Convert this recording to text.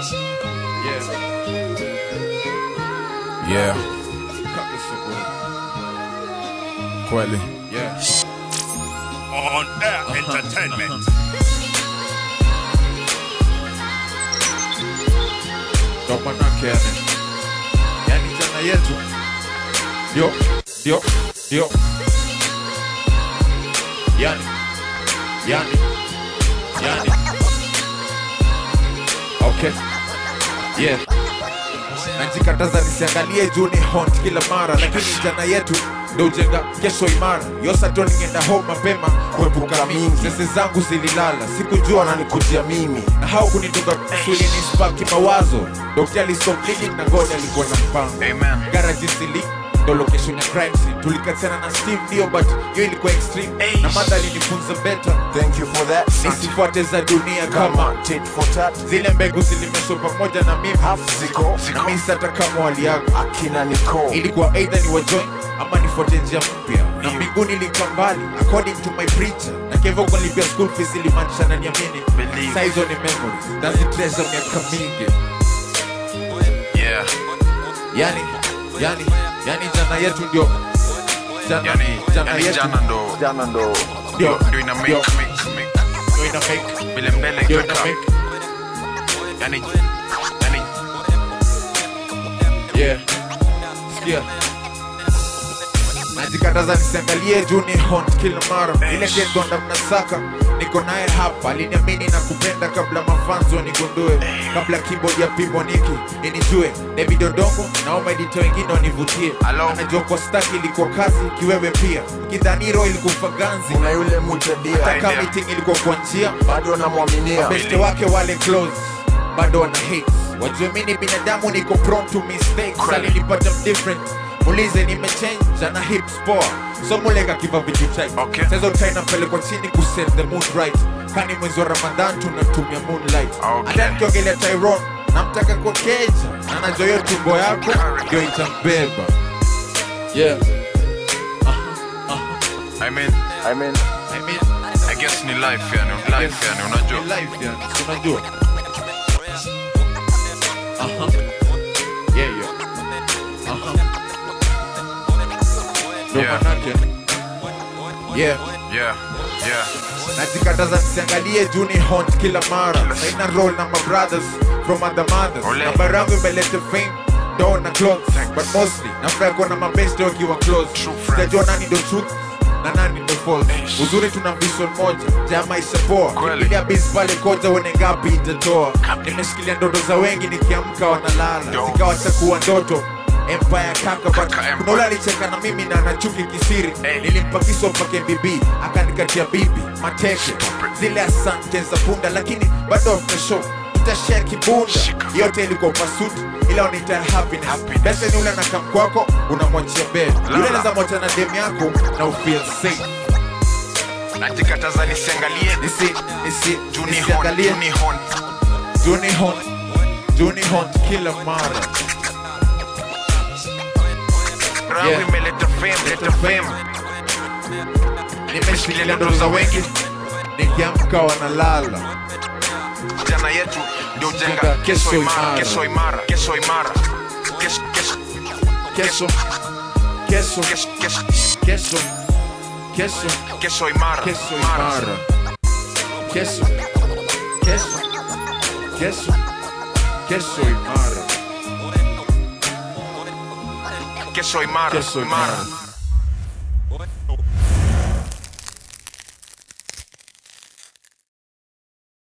Yeah, Cut this so good. kweli. Yeah. On Air Entertainment. Ndo manake yani. Yani jana yetu. Ndio, ndio, ndio. Yani. Yani. Yani. Okay. Yeah. Najikataza nisiangalie juu ni haunt kila mara, lakini jana yetu ndo ujenga kesho imara. Yosato ningeenda home mapema kuepuka mingi. Sese zangu zililala, sikujua nanikujia mimi na hao kunitoka swili ni spaki mawazo. Dokta alistop bleeding na God alikuwa na mpango. Amen. Garage sili ndo location ya crime scene. Tulikatiana na Steve ndio, but hiyo ilikuwa extreme na madha alinifunza better Thank you for that. nisifuate za dunia kama Kama tit for tat, zile mbegu zilimeshwa pamoja na mimi half ziko na mimi hata kama waliaga akina Nicole. ilikuwa either ni wajoin ama nifuate njia mpya na mbinguni lika mbali according to my preacher na kevo kunilipia school fees ilimaanisha na niamini Believe. Saa hizo ni memories nazitreasure miaka mingi Yeah. yani yani yani jana yetu ndio jana, Yani, jana yani yetu jana ndo Jana ndo ndio ndio ina make ndio make make ndio ina make vile mbele ndio ina itakaa. make Yani yani yeah sikia najikataza nisiangalie juu ni haunt kila mara ile kendonda mnasaka niko naye hapa aliniamini na kupenda kabla mafanzo nigundue kabla keyboard ya piboniki inijue David Odongo naomba edita wengine wanivutie Hello? anajua kwa staki ilikuwa kazi kiwewe pia kidhaniro ilikufa ganzi kuna yule mutadia taka idea. meeting ilikuwa kwa njia bado namwaminia mabeste wake wale close bado wana hate wajue mini binadamu niko prone to mistakes Kweli. alinipata different mulize nimechange ana hips poa so mulega kiva vitu chai Okay. sasa utai napelekwa chini kuset the mood right kani mwezi wa ramadhan tunatumia moonlight Okay. hata nikiongelea tyron namtaka kwa keja na najua hiyo tumbo yako ndio itambeba yeah I mean I mean, I mean I guess ni life yani life yani unajua. Ni life yani si unajua Aha. Yeah, yeah. Aha. Ndo Yeah. manake. Yeah. Yeah. Yeah. najikataza nisiangalie juu ni haunt kila mara saina roll na my brothers from other mothers Ole. namba yangu imeleta fame do na clothes but mostly nafurahi kuona mabeste wakiwa close True friends. sijajua nani ndo truth na nani ndo false Eish. uzuri tuna vision moja ja maisha poa Kweli. ilia bis pale koja uone ngapi itatoa nimeshikilia ndoto za wengi nikiamka wanalala Yo. zikawacha kuwa ndoto empire kaka but Kaka Empire. kuna ule alicheka na mimi na anachuki kisiri Hey. nilimpa kiso mpake bibi akanikatia bibi mateke zile asante za punda lakini bado after show tutashare kibunda Shika. yote ilikuwa pasuti ila unaita happiness Happiness. bese ni ule anakam kwako unamwachia bed yule Lala. anaweza mwacha na dem yako na ufeel safe Najikataza nisiangalie nisi nisi Juni nisiangalie Juni hon. Juni Hunt Juni Hunt kila mara Rangu Yeah. imeleta fame, leta fame. nimeshikilia ndoto za wengi nikiamka wanalala Jana yetu ndio Jenga jenga kesho kesho imara, imara. kesho imara, kesho imara. Kesho kesho kesho kesho kesho kesho kesho kesho kesho imara. kesho imara. imara kesho kesho kesho kesho imara Kesho imara. kesho Imara. imara